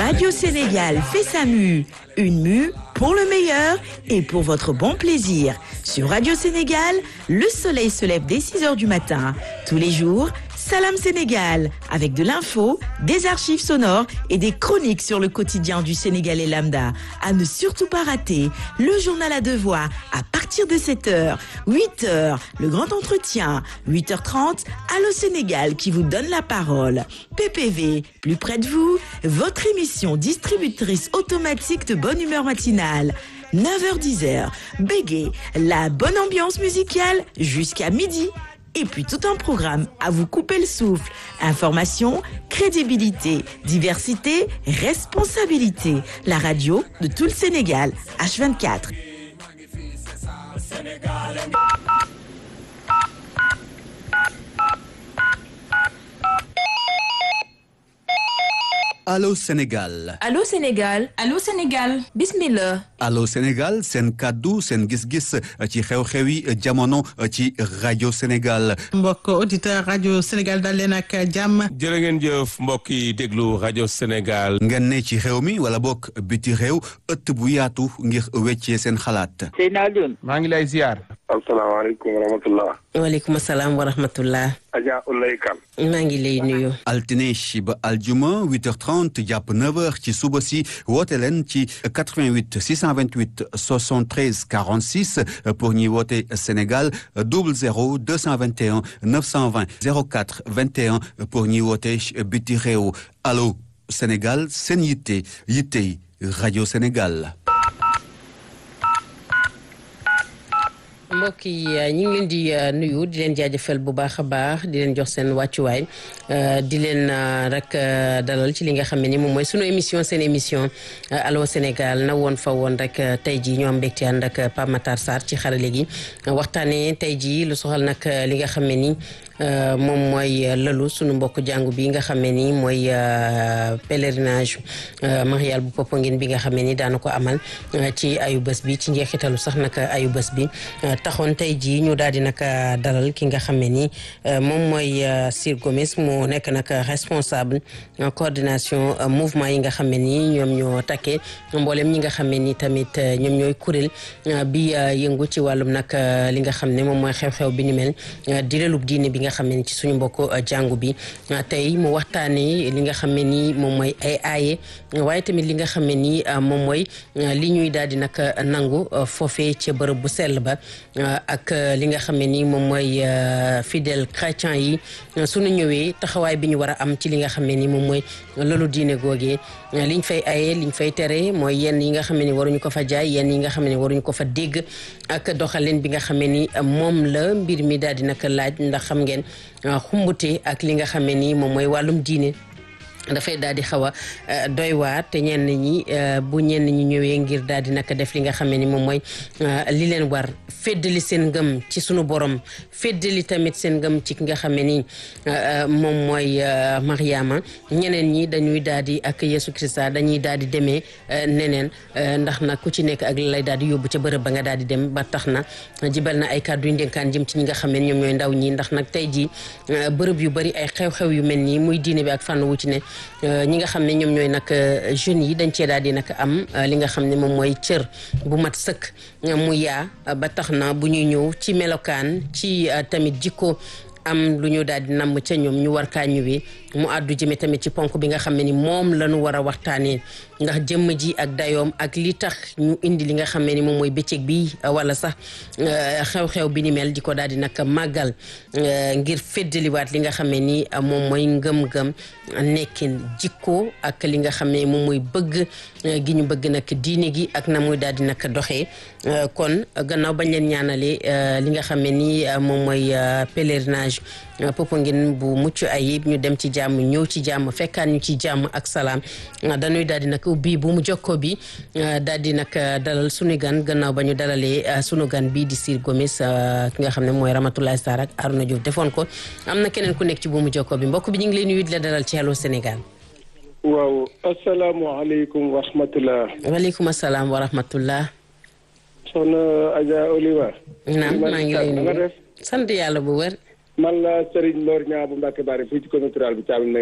Radio Sénégal fait sa mue. Une mue pour le meilleur et pour votre bon plaisir. Sur Radio Sénégal, le soleil se lève dès 6 heures du matin. Tous les jours, Salam Sénégal, avec de l'info, des archives sonores et des chroniques sur le quotidien du Sénégalais lambda. À ne surtout pas rater, le journal à deux voix à partir de 7h, 8h, le grand entretien, 8h30, Allo Sénégal qui vous donne la parole. PPV, plus près de vous, votre émission distributrice automatique de bonne humeur matinale. 9h-10h, Bégué, la bonne ambiance musicale jusqu'à midi et puis tout un programme à vous couper le souffle. Information, crédibilité, diversité, responsabilité. La radio de tout le Sénégal, H24. Allô Sénégal Allô Sénégal Allô Sénégal bismillah Allô Sénégal seen kàddu seen gis-gis ci xew-xewi jamono ci rajo Sénégal mbokk auditeur rajo Sénégal dal leen ak jàmm jërë ngeen jëf mbokk yi déglu rajo Sénégal ngeen ne ci xew mi wala bokk biti réew ëtt bu yaatu ngir weccee seen xalaat Seyna Alioune maa ngi lay ziar asalaamaaleykum wa rahmatullah waaleykum salaam wa rahmatullah Adja Ulay Kan maa ngi lay nuyu altine ba aljuma 8h30 jàpp 9h ci suba si woote leen ci 88 628 73 46 pour ñuy woote Sénégal 00 221 920 04 21 pour ñuy woote biti réew allo Sénégal seen yitte yittey rajo Sénégal. mbokk yi ñu ngi leen di nuyu di leen jaajëfal bu baax a baax di leen jox seen wàccuwaay di leen rek dalal ci li nga xam ne ni moom mooy sunu émission seen émission allo Sénégal na woon fa woon rek tey jii ñoo am mbégte ànd ak Pape Matar Sarr ci xarale gi waxtaanee tey jii lu soxal nag li nga xam ne ni moom mooy lalu sunu mbokk jàngu bi nga xam ne ni mooy pèlerinage marial bu Popenguine bi nga xam ne ni daana ko amal ci ayu bés bi ci njeexitalu sax nag ayu bés bi. taxoon tey jii ñu daal di nag dalal ki nga xam ne ni moom mooy Sir Gomes mu nekk nag responsable coordination mouvement yi nga xam ne ni ñoom ñoo takkee mboolem ñi nga xam ne ni tamit ñoom ñooy kuréel bi yëngu ci wàllum nag li nga xam ne moom mooy xew-xew bi ni mel di lelub diine bi nga xam ne ni ci suñu mbokk jàngu bi tey mu waxtaanee li nga xam ne ni moom mooy ay aaye waaye tamit li nga xam ne ni moom mooy li ñuy daal di nag nangu foofee ca bërëb bu sell ba ak li nga xam ne ni moom mooy fidèle chrétien yi suñu ñëwee taxawaay bi ñu war a am ci li nga xam ne ni moom mooy loolu diine googee liñ fay aye liñ fay tere mooy yenn yi nga xam ne ni waruñu ko fa jaay yenn yi nga xam ne ni waruñu ko fa dégg ak doxalin bi nga xam ne ni moom la mbir mi daal di nag laaj ndax xam ngeen xumbute ak li nga xam ne ni moom mooy wàllum diine dafay daal di xaw a doy waar te ñenn ñi bu ñenn ñi ñëwee ngir daal di naka def li nga xam ne ni moom mooy li leen war feddali seen ngëm ci sunu borom feddali tamit seen ngëm ci ki nga xam ne ni moom mooy Mariama ñeneen ñi dañuy daal di ak Yesu Christa dañuy daal di demee neneen ndax nag ku ci nekk ak lay daal di yóbbu ca bërëb ba nga daal di dem ba tax na jibal na ay kàddu yu ndénkaan jëm ci ñi nga xam ne ñoom ñooy ndaw ñi ndax nag tey jii bërëb yu bari ay xew-xew yu mel nii muy diine bi ak fànn wu ci ne ñi nga xam ne ñoom ñooy nag jeunes yi dañ cee daal di nag am li nga xam ne moom mooy cër bu mat sëkk mu yaa ba tax na bu ñuy ñëw ci melokaan ci tamit jikko am lu ñu daal di namm ca ñoom ñu war kaa ñëwee mu àddu jëme tamit ci ponk bi nga xam ne ni moom la ñu war a waxtaanee ndax jëmm ji ak dayoom ak li tax ñu indi li nga xam ne ni moom mooy bëccëg bi wala sax xew-xew bi ni mel di ko daal di nag màggal ngir feddaliwaat li nga xam ne ni moom mooy ngëm-ngëm nekkin jikko ak li nga xam ne moom mooy bëgg gi ñu bëgg nag diine gi ak na muy daal di nag doxee kon gannaaw bañ leen ñaanalee li nga xam ne ni moom mooy pèlerinage Popenguine bu mucc ayib ñu dem ci jàmm ñëw ci jàmm fekkaan ñu ci jàmm ak salaam dañuy daal di nag ubbi bu mu jokkoo bi daal di nag dalal sunu gan gannaaw ba ñu dalalee sunu gan bii di Sir Gomes ki nga xam ne mooy Ramatoulaye Sarr ak Arouna Diouf defoon ko am na keneen ku nekk ci bu mu jokkoo bi mbokk bi ñu ngi lay nuyu di la dalal ci Allô Sénégal. waaw asalaamaaleykum wa rahmatulah. waaleykum salaam wa rahmatulah. soxna Adja Oliva. naam maa ngi lay nuyu sant yàlla bu wér. man la Serigne Mor Niang bu Mbacke Bari fii ci commune rurale bi Thiamène